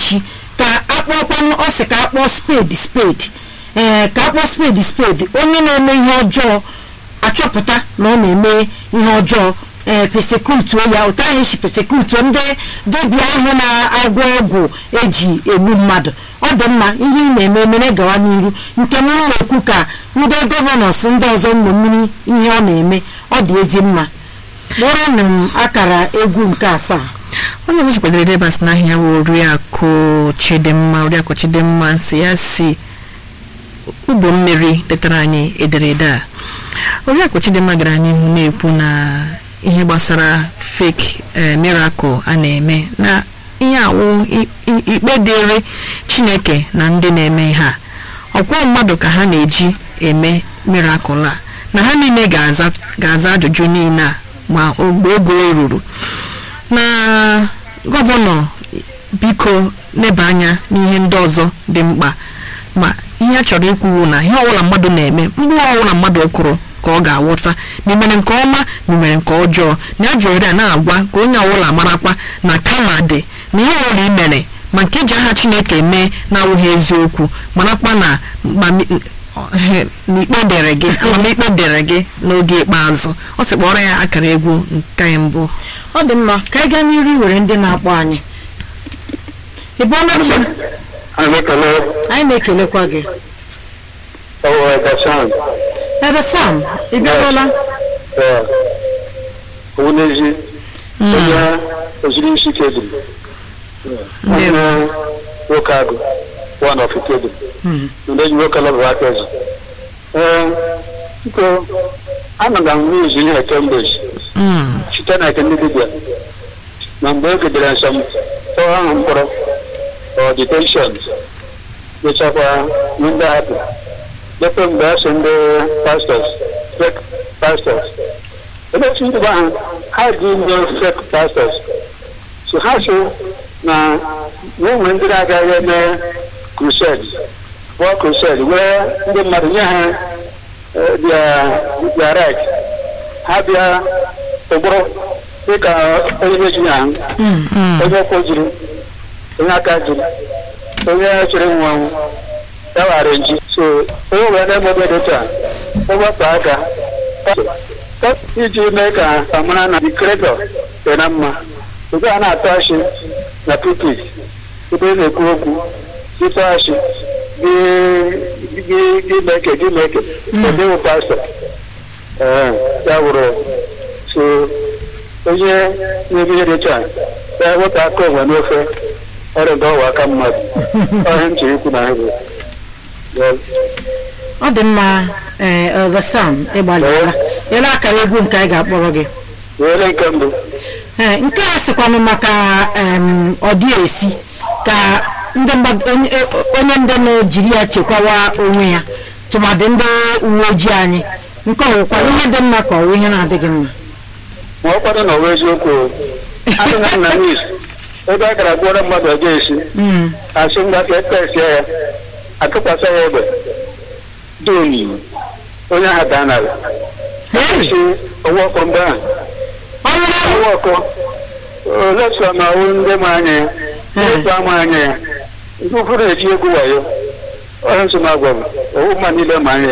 echi ka akpọkwanụ ọ sị ka akpọọ spade spade ee ka akpọọ spade spade onye na-eme ihe ọjọọ achọpụta na ọ na-eme ihe ọjọọ ee pesekutuo ya ụtọ anyị si pesekutuo ndị dibịa ahụ na-agwọ ọgwụ eji egbu mmadụ ọ dị mma ihe ị na-eme mere gawa n'iru nke m na-ekwu ka ndị gọvanọs ndị ọzọ mmiri ihe ọ na-eme ọ dị ezi mma kpọrọnụ m akara egwu nke asaa onye ọzọ kwadoro edebas n'ahịa bụ oriakụ chidimma oriakụ chidimma nsị ya si ụgbọ mmiri letara anyị ederede a oriakụ chidimma gara n'ihu na-ekwu na ihe gbasara fake miracle a na-eme na ihe awụ ikpe dịrị chineke na ndị na-eme ha ọkwọ mmadụ ka ha na-eji eme miracle a na ha niile ga-aza ajụjụ niile a ma mgbe ogo ruru na gọvanọ biko neba anya n'ihe ndị ọzọ dị mkpa ma ihe a chọrọ ikwuwu na ihe ọbụla mmadụ na-eme mgbe ọbụla mmadụ kwuru ka ọ ga-awụta ma mere nke ọma ma mere nke ọjọọ na ya jụrụ a na-agwa ka onye ọbụla marakwa na kama dị na ihe ọbụla i mere ma nke ji aha chineke mee na-awụghị eziokwu marakwa na n'ikpe dere gị amamikpe dere gị n'oge ikpeazụ ọ sị kpọrọ ya akara egwu nke mbụ ọ dị mma ka anyị gaa n'iru were ndị na-akpọ anyị ị bụọla chi anyị na-ekelekwa gị ebe sam ị bịarụla n'ezi onye oziri isi kedum nwanne nwoke agụ one of kedum ndị enyi nwoke lọbụ aka eze ee biko ana m ahụ izu ihe kemgbe site na eke ndị dibịa na mgbe e gedere nsọ m tọọ ahụ mkpọrọ ọ detenshọn mechakwa ndị hapụ lepe mgbe a sị ndị pastọs fake pastọs ebe si ndị gwa ha ha dị ndị fake pastọs so ha so na enwere ndị na-agaghị eme crusade bụọ crusade wee ndị mmadụ nye ha dia right ha bịa ụgbụrụ dịka onye meji ahụ onye ụkwụ jiri onye aka jiri onye chere nwa anwụ ya wara nji so onye wee na-emebe dịta ụgbọpụ aka iji mee ka amara na dikretọ dị na mma ebe a na-atụ achị na pulpit ebe na-ekwu okwu ịtụ achị gị meke gị meke edewo pastọ ee ya wụrụ so onye na-eme ihe dịcha ya wepụ aka onwe n'ofe ọrịa ga ọwa aka mmadụ ọhịa m chiri ikwu na ha bụ ọ dị mma ee Elder Sam ịgbalịla ele akara egwu nke anyị ga-akpọrọ gị were nke mbụ ee nke a sịkwanụ maka em, ọdị esi ka ndị mgbad- onye onye ndị na-ejiri ya chekwawa onwe ya tụmadị ndị uwe ojii anyị nke ọwụkwana ihe dị mma ka ọwụ ihe na-adịghị mma ma ọ kwado na ọwa eziokwu adịghị na mis ebe a gara gbuoro mmadụ ọjọọ esi Mm. asị mgbaka etesia ya atụkwasị ya egbe dị omimi onye ahụ daa n'ala Hey, si ọwa ọkụ mgbe ahụ ọ nwụrụ ọwa ọkụ olesọ na ọwụ ndị ma anya ya ndị ama anya ya ndị ụfọdụ na-eji egwu wayo onye nsọ na-agwa m ọwụ mma niile ma anya ya